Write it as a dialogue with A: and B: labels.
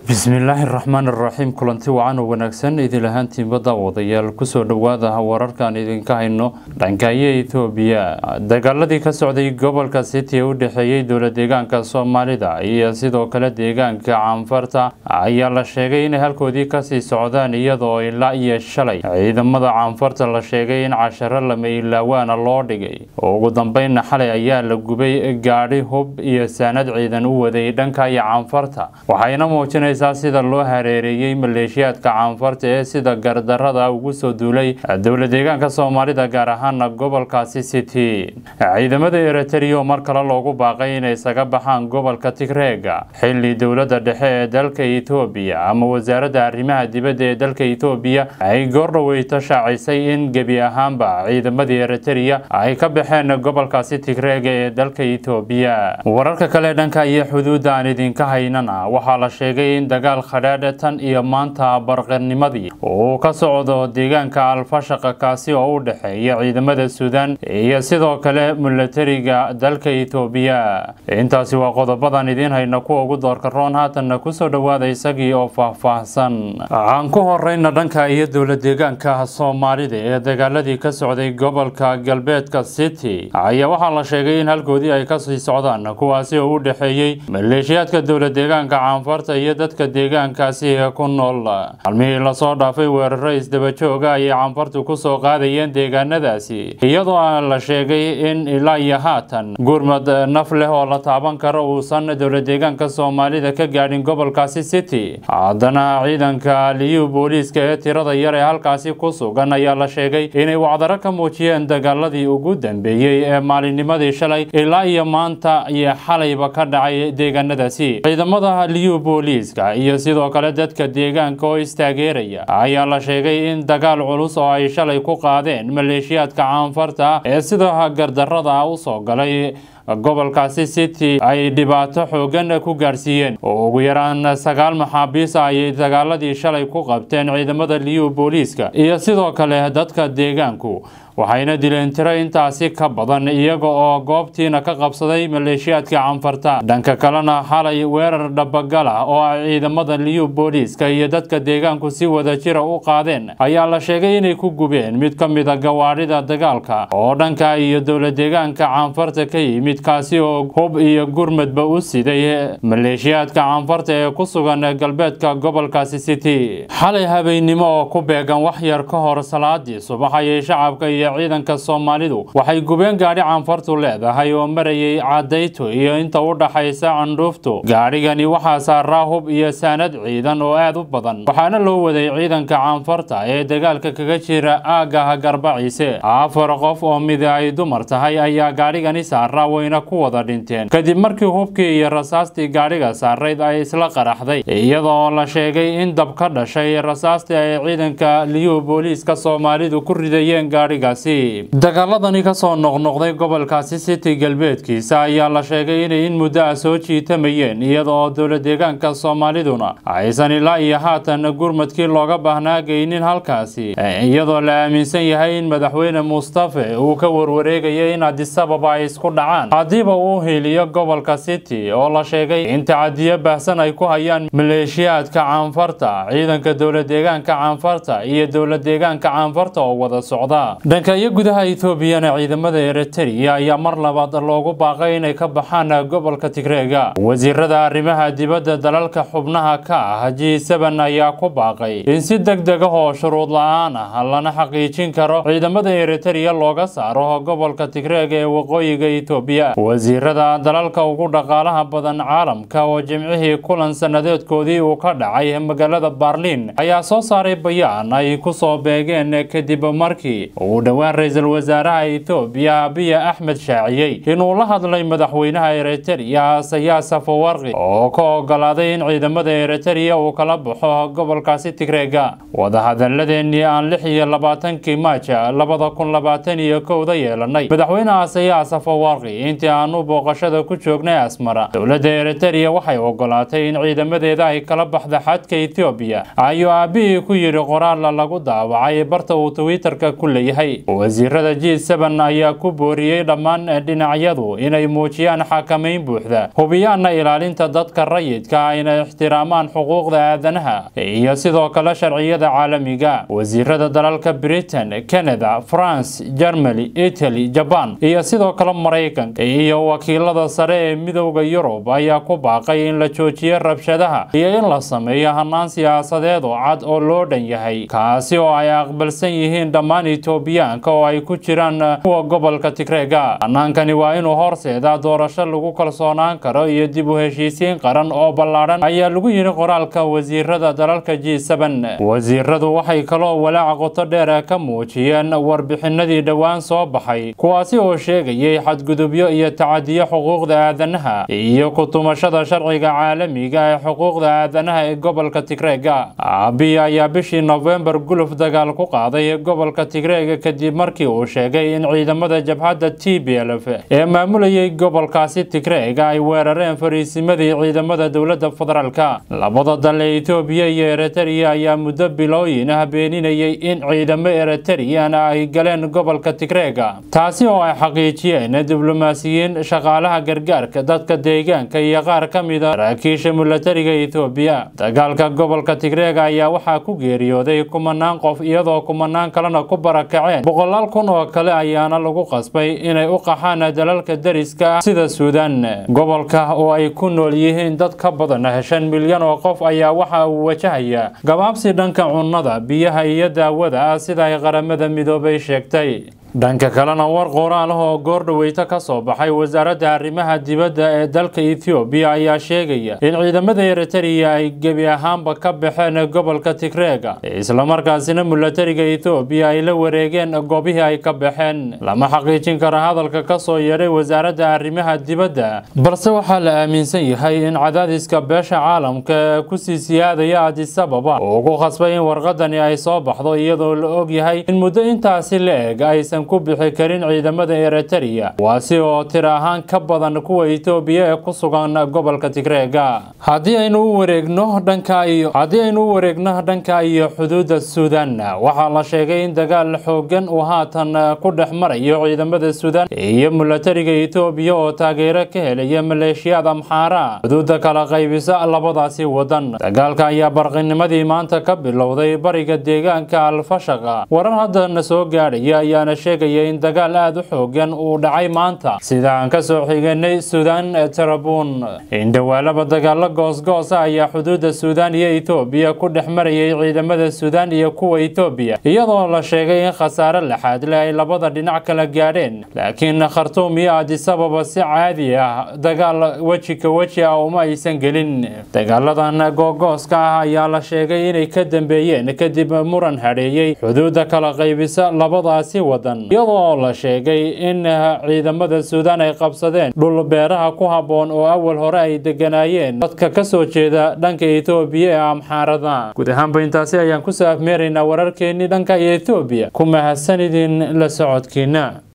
A: bismillaahi raxmaan iraxiim kulanti wacan oo wanaagsan idin ahaantiinba daawadayaal kusoo dhowaada wararkaan idinka hayno dhankaayo ethoobiya dagaaladii ka socday gobolka city ee u dhexeeyey dowla deegaanka soomaalida iyo sidoo kale deegaanka caanfarta ayaa la sheegay inay halkoodii kasii socdaan iyadoo ilaa iyo shalay ciidamada caanfarta la sheegay in casharo lama ilaawaana loo dhigay ugu dambeynna xalay ayaa la gubay gaadhi hub iyo saanad ciidan u waday dhanka iyo caanfarta waxayna muujinaysaa sida loo hareereeyey maleeshiyaadka caanfarta ee sida gardarada ugu soo duulay dowla deegaanka soomaalida gaar ahaana gobolkaasi city ciidamada eritrea mar kale loogu baaqay inay isaga baxaan gobolka tigreega xili dowlada dhexe ee dalka etoobiya ama wasaaradda arrimaha dibadda ee dalka etoobiya ay goordhoweyto shaacisay in gebi ahaanba ciidamadii eritrea ay ka baxeen gobolkaasi tigreega ee dalka etoobiya wararka kale dhanka iyo xuduudda aan idinka haynana waxaa la sheegay in dagaal khadhaadha tan iyo maanta barqanimadii uu ka socdo deegaanka alfashaqa kaasi oo u dhexeeya ciidamada suudaan iyo sidoo kale milatariga dalka etoobiya intaasi waa qodobadan idiin hayna kuwa ugu doorka roon haatanna kusoo dhowaada isagii oo faahfaahsan aan ku horeyna dhanka iyo dowla deegaanka soomaalida ee dagaaladii ka socday gobolka galbeedka city ayaa waxaa la sheegay in halkoodii ay kasii socdaan kuwaasi oo u dhexeeyey maleeshiyaadka dowla deegaanka caanfarta iyo dadka deegaankaasi ku nool halmihii lasoo dhaafay weeraro isdabajooga ayay caanfartu kusoo qaadayeen deegaanadaasi iyadoo aan la sheegay in ilaa iyo haatan gurmad naf leh oo la taaban karo uusan dowla deegaanka soomaalida ka gaadhin gobolkaasi city haddana ciidanka liyu booliiska ee tirada yar ee halkaasi ku sugan ayaa la sheegay inay wacdaro ka muujiyeen dagaaladii ugu dambeeyey ee maalinnimadii shalay ilaa iyo maanta iyo xalayba ka dhacay deegaanadaasi ciidamada liyu booliiska iyo sidoo kale dadka deegaanka oo istaageeraya ayaa la sheegay in dagaal culus oo ay shalay ku qaadeen maleeshiyaadka caanfarta ee sida gardarada u soo galay gobolkaasi city ay dhibaato xoogan ku gaarsiiyeen oo ugu yaraan sagaal maxaabiis ayay dagaaladii shalay ku qabteen ciidamada liyu booliiska iyo sidoo kale dadka deegaanku waxayna dileen tiro intaasi ka badan iyaga oo goobtiina ka qabsaday maleeshiyaadka canfarta dhanka kalena xalay weerar dhabagal ah oo ay ciidamada liyu booliiska iyo dadka deegaanku si wada jira u qaadeen ayaa la sheegay inay ku gubeen mid ka mid a gawaadhida dagaalka oo dhanka iyo dowla deegaanka caanfarta ka yimid kaasi oo hub iyo gurmadba u siday maleeshiyaadka caanfarta ee ku sugan galbeedka gobolkaasi city xalay habeennimo oo ku beegan wax yar ka hor salaadii subax ayay shacabka iyo ciidanka soomaalidu waxay gubeen gaadhi caanfartu leedahay oo marayay cadayto iyo inta u dhaxaysa candhuuftu gaadhigani waxaa saaraa hub iyo saanad ciidan oo aad u badan waxaana loo waday ciidanka caanfarta ee dagaalka kaga jira aagaha garbaciise afar qof oo mid ay dumar tahay ayaa gaadhigani saaraa wayna ku wada dhinteen kadib markii hubkii iyo rasaastii gaadhiga saarayd ay isla qaraxday iyadoo la sheegay in dab ka dhashay rasaastii ay ciidanka liyu booliiska soomaalidu ku ridayeen gaadhigaas dagaaladani kasoo noqnoqday gobolkaasi city galbeedkiisa ayaa la sheegay inay in muddo ah soo jiitamayeen iyada oo dowla deegaanka soomaaliduna aysan ilaa iyo haatan gurmadkii looga baahnaa geynin halkaasi iyadoo la aaminsan yahay in madaxweyne mustafe uu ka warwareegaya in adisababa ay isku dhacaan haddiiba uu heliyo gobolka city oo la sheegay in tacadiyo baahsan ay ku hayaan maleeshiyaadka caanfarta ciidanka dowla deegaanka caanfarta iyo dowla deegaanka caanfarta oo wada socda dhanka iyo gudaha etoobiyana ciidamada eritrea ayaa mar labaad loogu baaqay inay ka baxaan gobolka tigreega wasiirada arrimaha dibadda dalalka xubnaha ka ah g seben ayaa ku baaqay in si deg deg ah oo shuruud la-aan ah lana xaqiijin karo ciidamada eritrea looga saaro gobolka tigreega ee waqooyiga etoobiya wasiirada dalalka ugu dhaqaalaha badan caalamka oo jimcihii kulan sanadeedkoodii uu ka dhacay magaalada barliin ayaa soo saaray bayaan ay kusoo beegeen kadib markii uu dhowaan ra-iisul wasaaraha etoobiya abiya axmed shaaciyey inuu la hadlay madaxweynaha eritrea sayaas afawarqi oo ka ogolaaday in ciidamada eritrea uu kala baxo gobolkaasi tigreega wadahadaladeenii aan lix iyo labaatankii maaja labada kun labaatan iyo kowda yeelanay madaxweynaha sayaas afawarqi intii aanu booqashada ku joognay asmara dowladda eritrea waxay ogolaatay in ciidamadeeda ay kala baxda xadka etoobiya ayuu aabihii ku yidhi qoraal lagu daawacay barta uu twitterka ku leeyahay yidhi wasiirada g sn ayaa ku booriyey dhammaan dhinacyadu inay muujiyaan xakamayn buuxda hubiyaana ilaalinta dadka rayidka ayna ixtiraamaan xuquuqda aadanaha iyo sidoo kale sharciyada caalamiga wasiirada dalalka britain canada france germany italy jaban iyo sidoo kale maraykanka iyo wakiilada sare ee midowda yurub ayaa ku baaqay in la joojiyo rabshadaha iyo in la sameeyo hanaan siyaasadeed oo cad oo loo dhan yahay kaasi oo ay aqbalsan yihiin dhammaan etoobiyaanka oo ay ku jiraan kuwa gobolka tigreega hanaankani waa inuu horseedaa doorasho lagu kalsoonaan karo iyo dib u heshiisiin qaran oo ballaadhan ayaa lagu yidhi qoraalka wasiirada dalalka g wasiiradu waxay kaloo walaac qoto dheer ka muujiyeen warbixinadii dhowaan soo baxay kuwaasi oo sheegayay xadgudubyo iyo tacadiyo xuquuqda aadanaha iyo kutumashada sharciga caalamiga ee xuquuqda aadanaha ee gobolka tigreega abiy ayaa bishii nofembar guluf dagaal ku qaaday gobolka tigreega kadib markii uu sheegay in ciidamada jabhadda t b lf ee maamulayay gobolkaasi tigreega ay weerareen fariisimadii ciidamada dowladda federaalka labada dal ee etoobiya iyo eritrea ayaa muddo bilooyin ah beeninayay in ciidamo eritrian ay galeen gobolka tigreega taasi oo ay xaqiijiyeen diblomaasiyiin shaqaalaha gargaarka dadka deegaanka iyo qaar ka mida saraakiisha milatariga etoobiya dagaalka gobolka tigreega ayaa waxaa ku geeriyooday kumanaan qof iyadoo kumanaan kalena ku barakaceen boqolaal kun oo kale ayaana lagu qasbay inay u qaxaan dalalka dariska ah sida suudan gobolka oo ay ku nool yihiin dad ka badan shan milyan oo qof ayaa waxa uu wajahaya gabaabsi dhanka cunnada biyaha iyo daawada ah sida ay qaramada midoobay sheegtay dhanka kalena war qoraal ah oo goordhaweyto ka soo baxay wasaaradda arrimaha dibadda ee dalka ethoobiya ayaa sheegaya in ciidamada eritrea ay gebi ahaanba ka baxeen gobolka tigreega islamarkaasina milatariga ethoobiya ay la wareegeen goobihii ay ka baxeen lama xaqiijin kara hadalka ka soo yeedhay wasaaradda arrimaha dibadda balse waxaa la aaminsan yahay in cadaadiska beesha caalamka ee kusii siyaadaya adisababa uu ku khasbay in warqadani ay soo baxdo iyadoo la og yahay in muddo intaasi la eg aysan ku bixi karin ciidamada eritrea waasi oo tir ahaan ka badan kuwa etoobiya ee ku sugan gobolka tigreega haddii aynu u wareegno dhanka iyo haddii aynu u wareegno dhanka iyo xuduudda suudan waxaa la sheegay in dagaal xoogan uu haatan ku dhex marayo ciidamada suudan iyo milatariga etoobiya oo taageero ka helaya maleeshiyaad amxaara xuduudda kala qaybisa labadaasi wadan dagaalka ayaa barqinimadii maanta ka bilowday bariga deegaanka alfashaqa warar haddana soo gaadhaya ayaana sheegaya in dagaal aada u xoogan uu dhacay maanta sida aan ka soo xiganay suudan tarabuun indhawaalaba dagaalo goosgoosa ayaa xuduudda suudan iyo etoobiya ku dhex marayay ciidamada suudan iyo kuwa etoobiya iyadoo la sheegay in khasaare laxaad leh ay labada dhinac kala gaadheen laakiin khartuum iyo adisababa si caadi ah dagaal weji ka weji ah uma aysan gelin dagaaladan googooska ah ayaa la sheegay inay ka dambeeyeen kadib muran hadheeyey xuduudda kala qaybisa labadaasi wadan iyadoo la sheegay in ciidamada suudan ay qabsadeen dhul beeraha ku habboon oo awal hore ay deganaayeen dadka ka soo jeeda dhanka etoobiya ee amxaarada guud ahaanba intaasi ayaan kusoo afmeeraynaa wararkeenii dhanka iyo etoobiya ku mahadsanidin la socodkiina